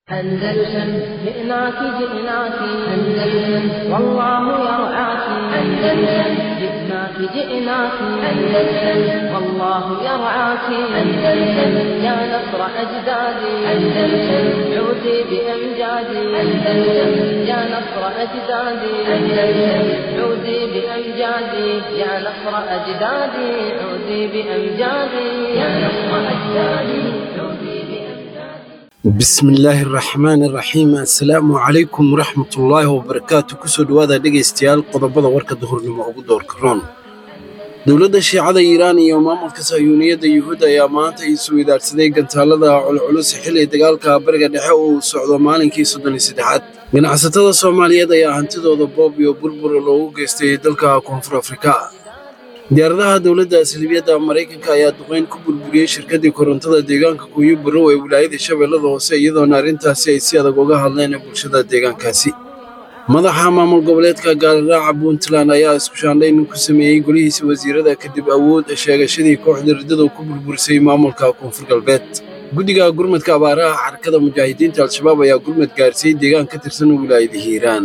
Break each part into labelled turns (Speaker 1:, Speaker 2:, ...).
Speaker 1: أندلسن جئناك جئناك أندلسن والله يرعاك أندلسن جئناك جئناك أندلسن والله يرعاك أندلسن يا نصر أجدادي أندلسن عودي بأمجادي أندلسن يا نصر أجدادي أندلسن عودي بأمجادي يا نصر أجدادي عودي بأمجادي يا نصر أجدادي عودي بأمجادي
Speaker 2: bismillaahi araxmaan iraxiim assalaamu calaykum waraxmatullaahi wabarakaatu kusoo dhowaada dhegaystayaal qodobada warka duhurnimo ugu doorka roon dowladda shiicada iiraan iyo maamulka sahyuuniyadda yuhuud ayaa maanta isu idaarsaday gantaalada culculus xilli dagaalka bariga dhexe uu socdo maalinkii soddon iyo saddexaad ganacsatada soomaaliyeed ayaa hantidooda boob iyo burbur loogu geystay dalka koonfur afrika diyaaradaha dowladda salibiyadda maraykanka ayaa duqeyn ku burburiyey shirkaddii korontada deegaanka kuuyo barrow ee wilaayada shabeellada hoose iyadoona arrintaasi ay si adag uga hadleen bulshada deegaankaasi madaxa maamul goboleedka gaaliraaca puntland ayaa isku shaandhayn ku sameeyey golihiisa wasiirada kadib awood sheegashadii kooxda riddadu ku burburisay maamulka koonfur galbeed guddiga gurmadka abaaraha xarakada mujaahidiinta al-shabaab ayaa gurmad gaarsiiyey deegaan ka tirsan wilaayada hiiraan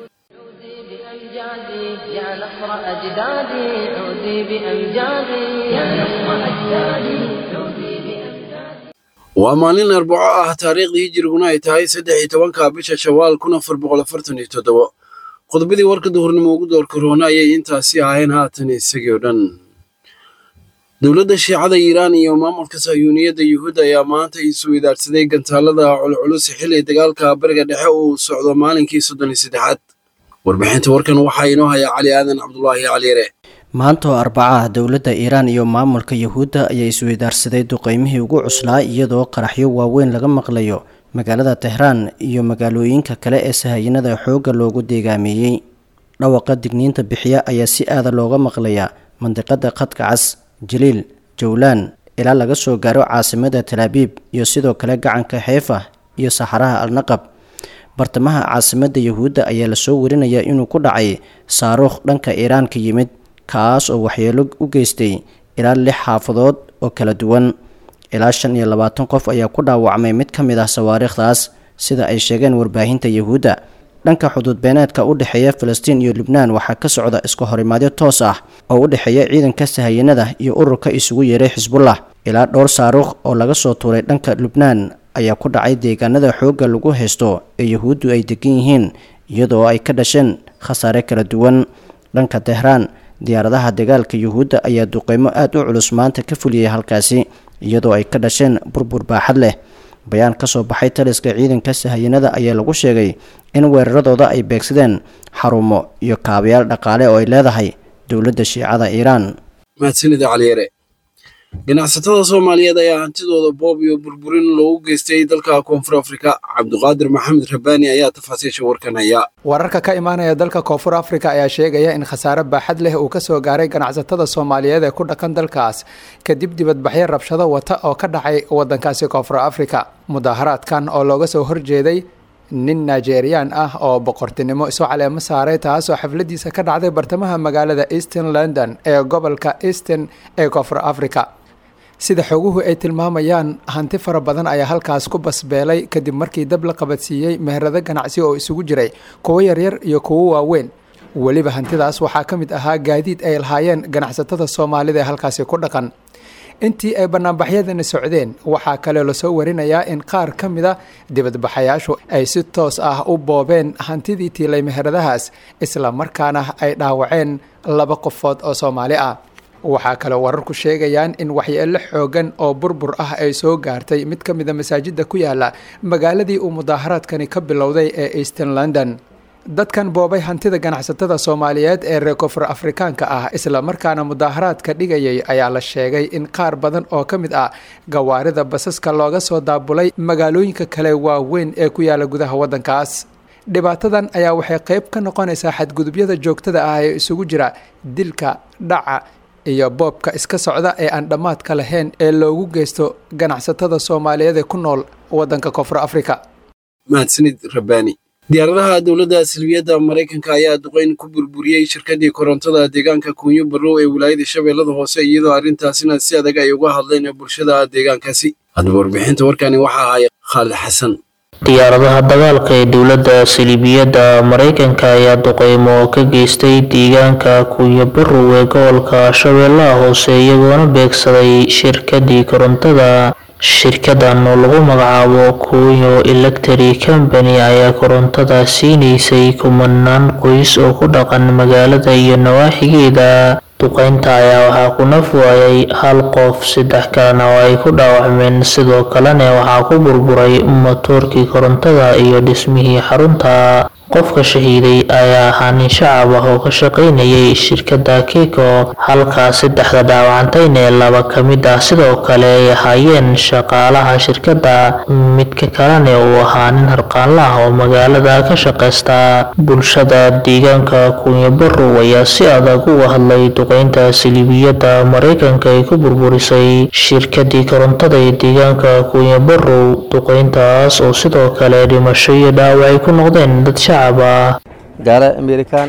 Speaker 1: بأمجادي يا نصر أجدادي عودي بأمجادي يا نصر أجدادي عودي بأمجادي
Speaker 2: waa maalin arbaco ah taariikhdii hijiriguna ay tahay saddex iyo tobanka bisha shawaal kun afar boqol afartan iyo toddobo qodobadii warka duhurnimo ugu doorka roona ayay intaasi ahayn haatan isagii oo dhan dowladda shiicada iiraan iyo maamulka sahyuuniyadda yuhuud ayaa maanta isu idaarsaday gantaalada culculus xilli dagaalka bariga dhexe uu socdo maalinkii soddon iyo saddexaad warbixinta warkan waxaa inoo haya cali aadan cabdulaahi caliyare
Speaker 3: maanta oo arbaca ah dowladda iiraan iyo maamulka yuhuudda ayaa isweydaarsaday duqeymihii ugu cuslaa iyadoo qaraxyo waaweyn laga maqlayo magaalada tehraan iyo magaalooyinka kale ee sahayanada xoogga loogu deegaameeyey dhawaqa digniinta bixiya ayaa si aada looga maqlayaa mandiqada khadka cas jaliil jowlaan ilaa laga soo gaaro caasimada talaabiib iyo sidoo kale gacanka xeefa iyo saxaraha alnaqab bartamaha caasimadda yuhuudda ayaa lasoo warinayaa inuu ku dhacay saaruukh dhanka iiraan ka yimid kaas oo waxyeelo u geystay ilaa lix xaafadood oo kala duwan ilaa shan iyo labaatan qof ayaa ku dhaawacmay mid ka mid ah sawaariikhdaas sida ay sheegeen warbaahinta yuhuudda dhanka xuduud beeneedka u dhexeeya falastiin iyo lubnaan waxaa ka socda iska horimaadyo toos ah oo u dhexeeya ciidanka sahayanada iyo ururka isugu yeeray xisbullah ilaa dhowr saaruukh oo laga soo tuuray dhanka lubnaan ayaa ku dhacay deegaanada xoogga lagu haysto ee yuhuuddu ay degan yihiin iyadoo ay ka dhasheen khasaare kala duwan dhanka tehraan diyaaradaha dagaalka yuhuudda ayaa duqeymo aada u culus maanta ka fuliyey halkaasi iyadoo ay ka dhasheen burbur baaxad leh bayaan ka soo baxay taliska ciidanka sahayanada ayaa lagu sheegay in weeraradooda ay beegsadeen xarumo iyo kaabayaal dhaqaale oo ay leedahay dowladda shiicada iiraan
Speaker 2: mahadsanida caliyare ganacsatada soomaaliyeed ayaa hantidooda boob iyo burburin loogu geystay dalka koonfur afrika cabduqaadir maxamed rabbaani ayaa tafaasiisha warkan haya
Speaker 4: wararka ka imaanaya dalka koonfur afrika ayaa sheegaya in khasaare baaxad leh uu kasoo gaaray ganacsatada soomaaliyeed ee ku dhaqan dalkaas kadib dibadbaxyo rabshado wata oo ka dhacay wadankaasi koonfur afrika mudaaharaadkan oo looga soo horjeeday nin nigeriyaan ah oo boqortinimo isu caleemo saaray taasoo xafladiisa ka dhacday bartamaha magaalada eastern london ee gobolka eastern ee koonfur africa sida xoguhu ay tilmaamayaan hanti fara badan ayaa halkaas ku basbeelay kadib markii dab la qabadsiiyey meherado ganacsi oo isugu jiray kuwo yaryar iyo kuwo waaweyn weliba hantidaas waxaa ka mid ahaa gaadiid ay lahaayeen ganacsatada soomaalida ee halkaasi ku dhaqan intii ay banaanbaxyadani socdeen waxaa kale lasoo warinayaa in qaar ka mid a dibadbaxayaashu ay si toos ah u boobeen hantidii tiilay meheradahaas isla markaana ay dhaawaceen laba qofood oo soomaali ah waxaa kale wararku sheegayaan in waxyeelo xoogan oo burbur ah ay soo gaartay mid ka mida masaajida ku yaala magaaladii uu mudaaharaadkani ka bilowday ee eastern london dadkan boobay hantida ganacsatada soomaaliyeed ee reer koonfur afrikaanka ah isla markaana mudaaharaadka dhigayay ayaa la sheegay in qaar badan oo ka mid ah gawaarida basaska looga soo daabulay magaalooyinka kale waaweyn ee ku yaala gudaha waddankaas dhibaatadan ayaa waxay qayb ka noqonaysaa xadgudubyada joogtada ah ee isugu jira dilka dhaca iyo boobka iska socda ee aan dhammaadka lahayn ee loogu geysto ganacsatada soomaaliyeed ee ku nool waddanka koonfur afrika
Speaker 2: mahadsanid rabbaani diyaaradaha dowladda salbiyadda maraykanka ayaa duqeyn ku burburiyey shirkaddii korontada deegaanka kuunyo barrow ee wilaayada shabeellada hoose iyadoo arrintaasina si adag ay uga hadleen bulshada deegaankaasi haddaba warbixinta warkani waxaa ahaya khaalid xasan
Speaker 5: diyaaradaha dagaalka ee dowladda saliibiyadda mareykanka ayaa duqeymo ka geystay deegaanka kuyabarow ee gobolka shabeellaha hoose iyagoona beegsaday shirkadii korontada shirkadan oo lagu magacaabo kuyo electric company ayaa korontada siinaysay kumanaan qoys oo ku dhaqan magaalada iyo nawaaxigeeda duqeynta ayaa waxaa ku naf waayay hal qof saddex kalena oo ay ku dhaawacmeen sidoo kalena waxaa ku burburay matoorkii korontada iyo dhismihii xarunta qofka shahiiday ayaa ahaa nin shacab ah oo ka shaqaynayay shirkadda keko halkaa saddexda dhaawacantayna ee laba ka mid ah sidoo kale ay ahaayeen shaqaalaha shirkadda midka kalena uu ahaa nin harqaanla ah oo magaalada ka shaqaysta bulshada deegaanka kunyabarow ayaa si adag uga hadlay duqeynta saliibiyadda mareykanka ay ku burburisay shirkadii korontada ee deegaanka kunyabarow duqeyntaas oo sidoo kale dhimasho iyo dhaawac ay ku noqdeen dad shacab
Speaker 6: gaala amerikan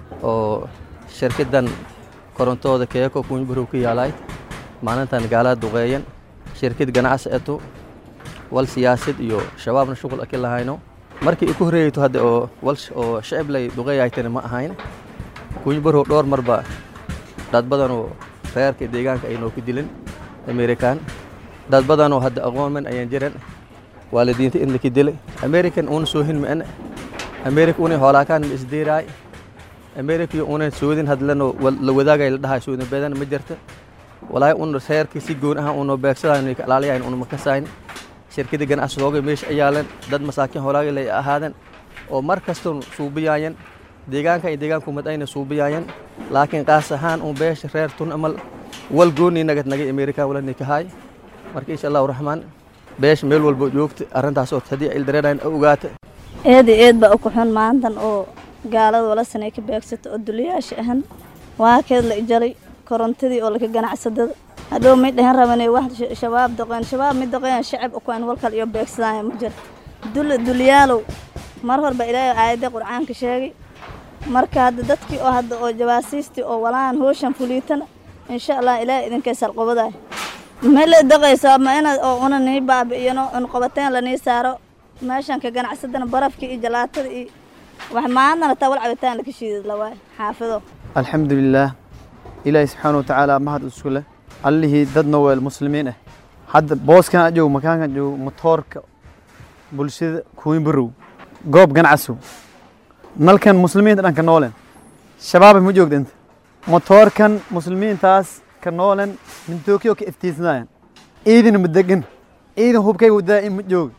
Speaker 6: oo shirkadan korontooda keeko kunyabarow ka yaalay maalintan gaalada duqeeyan shirkad ganacsi eto wal siyaasad iyo shabaabna shuqul aki lahayno markii iku horreeyayto hadda oo wal oo shacib lay duqeeyaytana ma ahayn kunyabarow dhowr marba dad badanoo reerka deegaanka ay noo ku dilin amerikan dad badanoo hadda aqoon man ayaan jiran waalidiinta in laki dilay american uuna soohin ma'ana america una hoolaakaan ma isdeeraay america iyo una soodin hadlano la wadaagay la dhahay soodin badan ma jirta walaahi un reerka si goon ah uno beegsadayn ka ilaaliyayn una makasayn shirkada ganacsigooga meesha ayaalan dad masaakiin hoolaagay lay ahaadan oo mar kasta suubiyaayan deegaanka iyo deegaanku mad ayna suubiyaayan laakiin qaas ahaan un beesha reer tun amal wal gooni nagad nagay america wala nikahay marka insha allahu raxmaan beesha meel walba joogta arrintaas oo haddii ay dareerayn ogaata
Speaker 7: eeda eed baa uku xun maantan oo gaalada wala sanay ka beegsato oo duliyaasha ahan waa keed la ijaray korontadii oo laka ganacsadada hadhow may dhahan rabanay wax shabaab doqeen shabaab mid doqeen shacab ukuan walkal iyo beegsadaya ma jira dul dulyaalow mar horba ilaahay aayadda qur'aanka sheegay marka hadda dadkii oo hadda oo jawaasiistii oo walaan hooshan fuliitana insha allah ilaahay idinkay salqobadaay ma la daqaysaa ma inaad oo una nii baabi'iyano un qabateen la nii saaro meeshan ka ganacsadana barafka iyo jalaatada iyo wax maantana taa wal cabitaan laka shiidad lawaay xaafido
Speaker 8: alxamdulilaah ilaahi subxaana watacaala mahad isku leh allihii dad noweel muslimiin ah hadda booskan a joogo makaankan joogo motoorka bulshada kuwinbarow goob ganacsow nalkan muslimiinta dhan ka noolen shabaabay ma joogda inta motoorkan muslimiintaas ka noolen mintookyo ka iftiisnaayan ciidina ma degan ciidan hubkay wadaa in ma jooga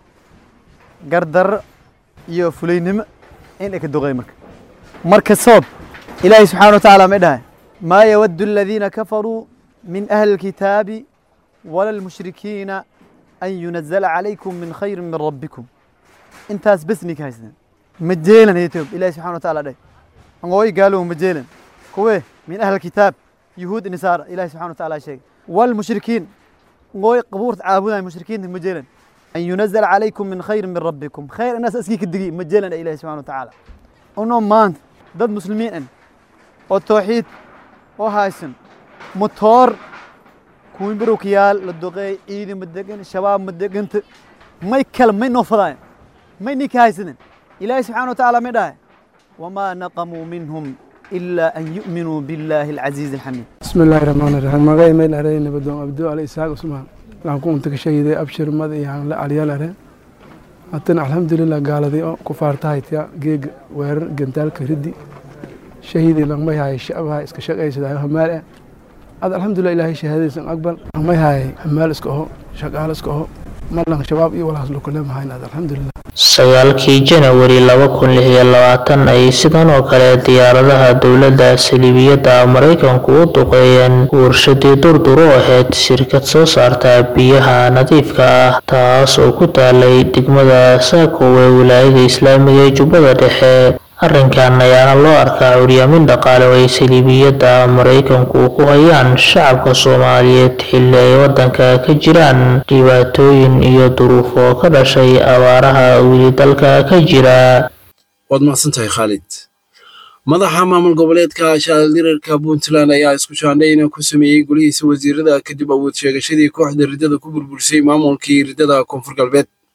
Speaker 8: gardarro iyo fulaynimo in ay ka duqay marka marka soob ilaahay subxaana wa tacaala may dhahay maa yawaddu aladiina kafaruu min ahli alkitaabi wala almushrikiina an yunazala calaykum min khayrin min rabbikum intaas bes ninka haysneen ma jeelan haytoob ilaahay subxana wa tacaala dhahay angooy gaalow ma jeelan kuwe min ahli alkitaab yuhuud nisaara ilaahay subxana wa tacaala sheegay walmushrikiin angooy qabuurta caabudaya mushrikiinta ma jeelan أن ينزل عليكم من خير من ربكم خير الناس أسكيك الدقيق مجالا إلى سبحانه وتعالى أنهم مانت ضد مسلمين أن والتوحيد وهايسن مطور كوين بروكيال للدقي إيدي مدقن الشباب مدقن ما يتكلم ما ينوفضاين ما ينيك هايسن إلهي سبحانه وتعالى مداي وما نقموا منهم إلا أن يؤمنوا بالله العزيز الحميد
Speaker 9: بسم الله الرحمن الرحيم مغاي مين أرين بدون أبدو على إسحاق عثمان waxaan ku unta ka shahiday abshir mad iyo aan la calyaal areen haddana alxamdulilah gaaladii oo ku faartahaytya geega weerar gantaalka riddi shahiidii langmay haay shacbaha iska shaqaysaday hamaal ah ad alxamdulilah ilaahay shahaadadiisan aqbal langmay haay hamaal iska oho shaqaal iska oho malang shabaab iyo walaas lukule mahayn ad alxamdulilah
Speaker 5: sagaalkii janawari laba kun lix iyo labaatan ayay sidan oo kale diyaaradaha dowladda saliibiyadda maraykanku u duqeeyeen warshadii durduro ahayd shirkad soo saarta biyaha nadiifka ah taas oo ku taalay degmada saakow ee wilaayada islaamiga ee jubbada dhexe arrinkan ayaana loo arkaa curyaamin dhaqaale oo ay saliibiyadda maraykanku ku hayaan shacabka soomaaliyeed xilli ay waddanka ka jiraan dhibaatooyin iyo duruufo ka dhashay abaaraha weli dalka ka jira
Speaker 2: waad mahadsantahay khaalid madaxa maamul goboleedka shaaldirarka puntland ayaa isku shaandhayna ku sameeyey golihiisa wasiirada kadib awood sheegashadii kooxda riddada ku burburisay maamulkii riddada koonfur galbeed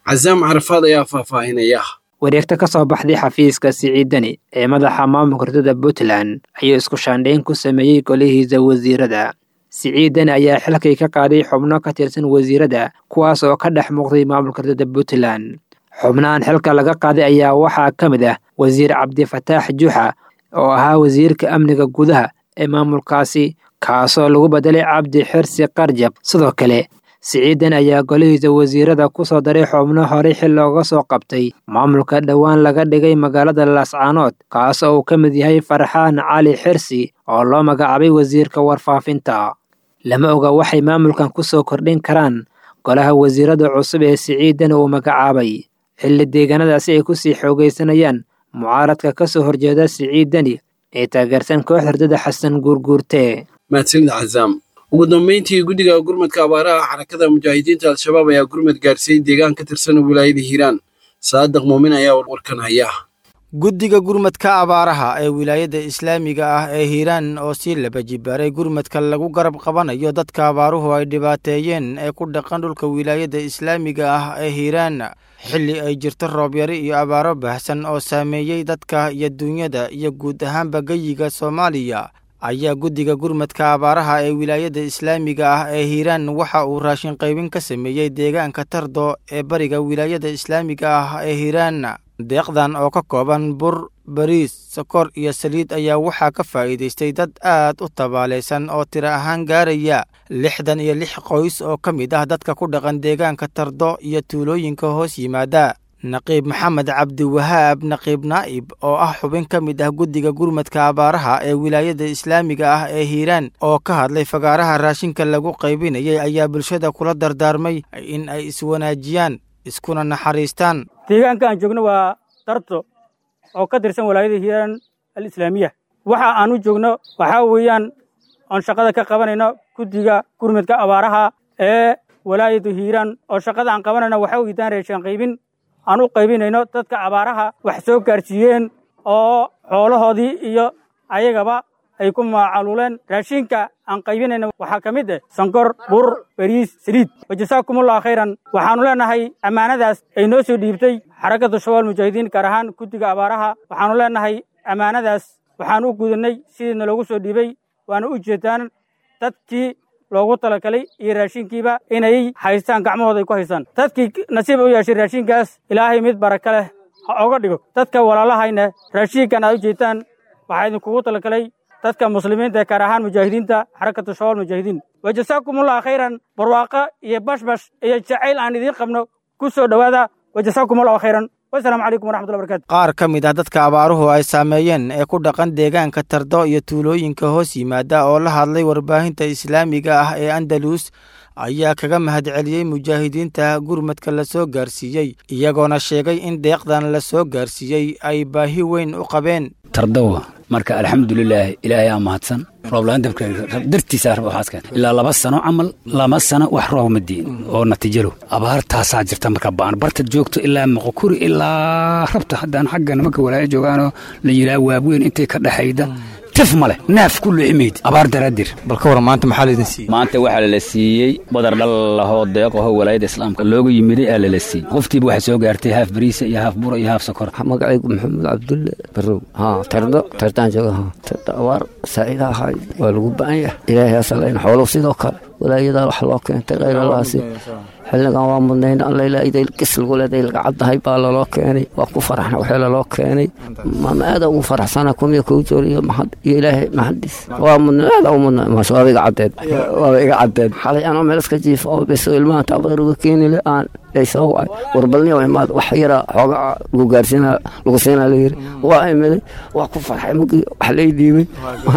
Speaker 2: casaam carafaad ayaa faahfaahinaya
Speaker 10: wareegta ka soo baxday xafiiska siciidani ee madaxa maamulka ridada puntland ayuu isku shaandhayn ku sameeyey golihiisa wasiirada siciidani ayaa xilkay ka qaaday xubno ka tirsan wasiirada kuwaas oo ka dhex muuqday maamulka ridada puntland xubnahan xilka laga qaaday ayaa waxaa ka mid ah wasiir cabdifataax juuxa oo ahaa wasiirka amniga gudaha ee maamulkaasi kaasoo lagu bedelay cabdi xirsi qarjab sidoo kale siciidan ayaa golihiisa wasiirada ku soo daray xubno horey xil looga soo qabtay maamulka dhowaan laga dhigay magaalada laascaanood kaas oo uu ka mid yahay farxaan cali xirsi oo loo magacaabay wasiirka warfaafinta lama oga waxay maamulkan ku soo kordhin karaan golaha wasiirada cusub ee siciidan uu magacaabay xilli deegaanadaasi ay ku sii xoogaysanayaan mucaaradka ka soo horjeeda siciidani ee taageersan koox hordada xasan guurguurte
Speaker 2: mahadsanid casaam ugu dambeyntii guddiga gurmadka abaaraha xarakada mujaahidiinta al-shabaab ayaa gurmad gaarsiiyey deegaan ka tirsan wilaayada hiiraan saadiq muumin ayaa warkan haya
Speaker 11: guddiga gurmadka abaaraha ee wilaayada islaamiga ah ee hiiraan oo sii laba jibaaray gurmadka lagu garab qabanayo dadka abaaruhu ay dhibaateeyeen ee ku dhaqan dhulka wilaayada islaamiga ah ee hiiraan xilli ay jirto roobyari iyo abaaro baahsan oo saameeyey dadka iyo duunyada iyo guud ahaanba geyiga soomaaliya ayaa guddiga gurmadka abaaraha ee wilaayada islaamiga ah ee hiiraan waxa uu raashin qaybin ka sameeyey deegaanka tardo ee bariga wilaayada islaamiga ah ee hiiraan deeqdan oo ka kooban bur bariis sokor iyo saliid ayaa waxaa ka faa'iidaystay dad aad u tabaalaysan oo tiro ahaan gaaraya lixdan iyo lix qoys oo ka mid ah dadka ku dhaqan deegaanka tardo iyo tuulooyinka hoos yimaada naqiib maxamed cabdiwahaab naqiib naa'ib oo ah xubin ka mid ah guddiga gurmadka abaaraha ee wilaayada islaamiga ah ee hiiraan oo ka hadlay fagaaraha raashinka lagu qaybinayay ayaa bulshada kula dardaarmay in ay iswanaajiyaan iskuna naxariistaan
Speaker 12: deegaanka aan joogno waa darto oo ka tirsan walaayada hiiraan alislaamiya waxa aan u joogno waxaa weeyaan oon shaqada ka qabanayno guddiga gurmadka abaaraha ee walaayadu hiiraan oo shaqada aan qabanayno waxa weydaan reeshaan qaybin aan u qaybinayno dadka abaaraha wax soo gaarsiiyeen oo xoolahoodii iyo ayagaba ay ku maacaluuleen raashinka aan qaybinayna waxaa ka mid ah sankor bur bariis saliid wajasaakumullahu khayran waxaannu leenahay ammaanadaas ay noo soo dhiibtay xarakatu shabaal mujaahidiin gaar ahaan guddiga abaaraha waxaannu leenahay ammaanadaas waxaan u gudannay sidiina loogu soo dhiibay waana u jeedaan dadkii loogu talagalay iyo raashinkiiba inay haystaan gacmahooda ay ku haystaan dadkii nasiib u yeeshay raashinkaas ilaahay mid baraka leh ha oga dhigo dadka walaalahayna raashinkan aad u jeedtaan waxaa idinkugu talagalay dadka muslimiinta ee gaar ahaan mujaahidiinta xarakatu shabaal mujaahidiin wajasaakumullahu khayran barwaaqo iyo bashbash iyo jacayl aan idiin qabno ku soo dhowaada wajasaakumullahu khayran wasalaamu calaykum waraxmatullahi barakatu
Speaker 11: qaar ka mid ah dadka abaaruhu ay saameeyeen ee ku dhaqan deegaanka tardo iyo tuulooyinka hoos yimaada oo la hadlay warbaahinta islaamiga ah ee andalus ayaa kaga mahadceliyey mujaahidiinta gurmadka la soo gaarsiiyey iyagoona sheegay in deeqdan la soo gaarsiiyey ay baahi weyn u qabeen
Speaker 13: tardowa marka alxamdulilaah ilaahay aa mahadsan rooblaan dabka dartiisa waxaas keen ilaa laba sano camal lama sano wax roob ma diin oo natiijalo abaartaasaa jirta marka baan barta joogto ilaa moqokuri ilaa rabta haddaan xagga nimanka walaayo joogaanoo la yidhaha waabweyn intay ka dhexayda tif male naaf ku luximayd abaar daraadir
Speaker 11: bal ka war maanta maxaa laydin siiyey
Speaker 13: maanta waxaa lala siiyey badar dhal lahoo deeqaho walaayada islaamka looga yimiday aa lala siiyey qoftiiba waxaa soo gaartay haaf bariisa iyo haaf bura iyo haaf sokor
Speaker 14: magacaygu maxamed cabdulle barow haa tardo tardaan jooga haa tardo abaar saa'ida ahay waa lagu ba'an yahay ilaahay asalayn xoolow sidoo kale walaayadaa wax loo keentay khayr allaasi xilligan waa mudnayn allaylaaiday gis lagu leeday laga caddahay baa laloo keenay waa ku faraxna waxee laloo keenay maama aada ugu faraxsana kumiya kuu jooriyo mahad iyo ilaahay mahadis waa mudna aada u mudna maasha waaba iga caddeed waaba iga caddeed xalay anoo meel iska jiifa oo beso ilmaha taabadar uga keeni le aan ay soo wacay warbalniya imaad wax yara xooga lagu gaarsiina lagu siinaa la yiri waa imiday waa ku farxay mugii wax lay dhiibay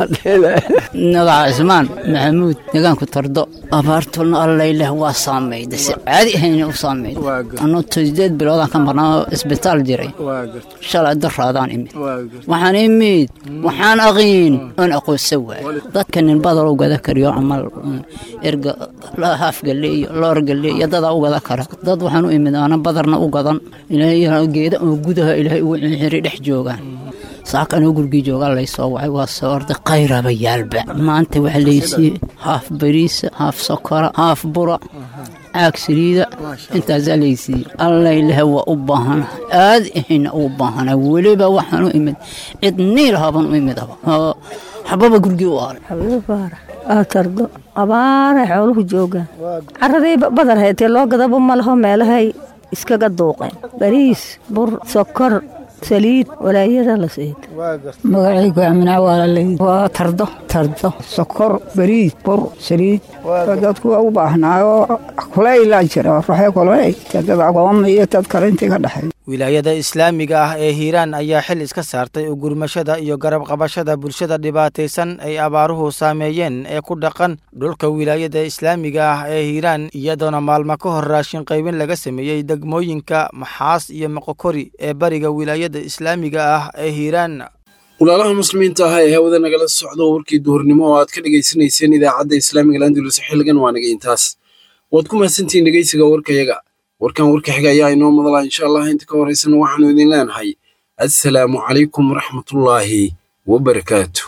Speaker 15: nadaca cismaan maxamuud deegaanku tardo abaartulna allayleh waa saamayda si caadi ahayna u saamayda anuu sideed biloodaan ka marnaa isbitaal jiray shalay daraadaan imid waxaan imid waxaan aqiin oon aqoonsa waay dadka nin badal u gada kariyo camal erga haaf galeeyo loor galeeyo dadaa u gada kara dad waxaan u imid aana badarna u gadan ilaahay geeda oo gudaha ilaahay ugu xiri dhex joogaan saaka anuu gurigii joogaa laysoo wacay waa soo orday qayraba yaalba maanta waxaa laysiiyey haaf bariisa haaf sokora haaf bura caag saliida intaasaa laysiiyey allaylehe waa u baahana aad ahayna ugu baahana weliba waxaan u imid cid niil haban u imid aba xababa gurigii u aalay
Speaker 16: aa tardo abaaray xooluhu joogaan caradii badar haytee loo gadaba ma laho meelahay iskaga duuqeen bariis bur sokor saliid walaayada la siid
Speaker 17: magacaygu amnaa waa lalay waa tardo tardo sokor bariis bur saliid dadku waa u baahnaayo kulayla jira ruuxee kulay dad agooma iyo dad kale intii ka dhexay
Speaker 11: wilaayada islaamiga ah ee hiiraan ayaa xil iska saartay ugurmashada iyo garab qabashada bulshada dhibaataysan ay abaaruhu saameeyeen ee ku dhaqan dhulka wilaayada islaamiga ah ee hiiraan iyadoona maalmo ka hor raashin qaybin laga sameeyey degmooyinka maxaas iyo moqokori ee bariga wilaayada islaamiga ah ee hiiraan
Speaker 2: walaalaha muslimiinta ah ee hawada nagala socdo warkii duhurnimo oo aad ka dhegaysanayseen idaacadda islaamiga landulus xilligan waa naga intaas waad ku mahadsantihiin dhegeysiga warkayaga warkan warka xiga ayaa inoo madalaa insha allah inta ka horeysana waxaanu idin leenahay assalaamu calaykum waraxmatullaahi wabarakaatu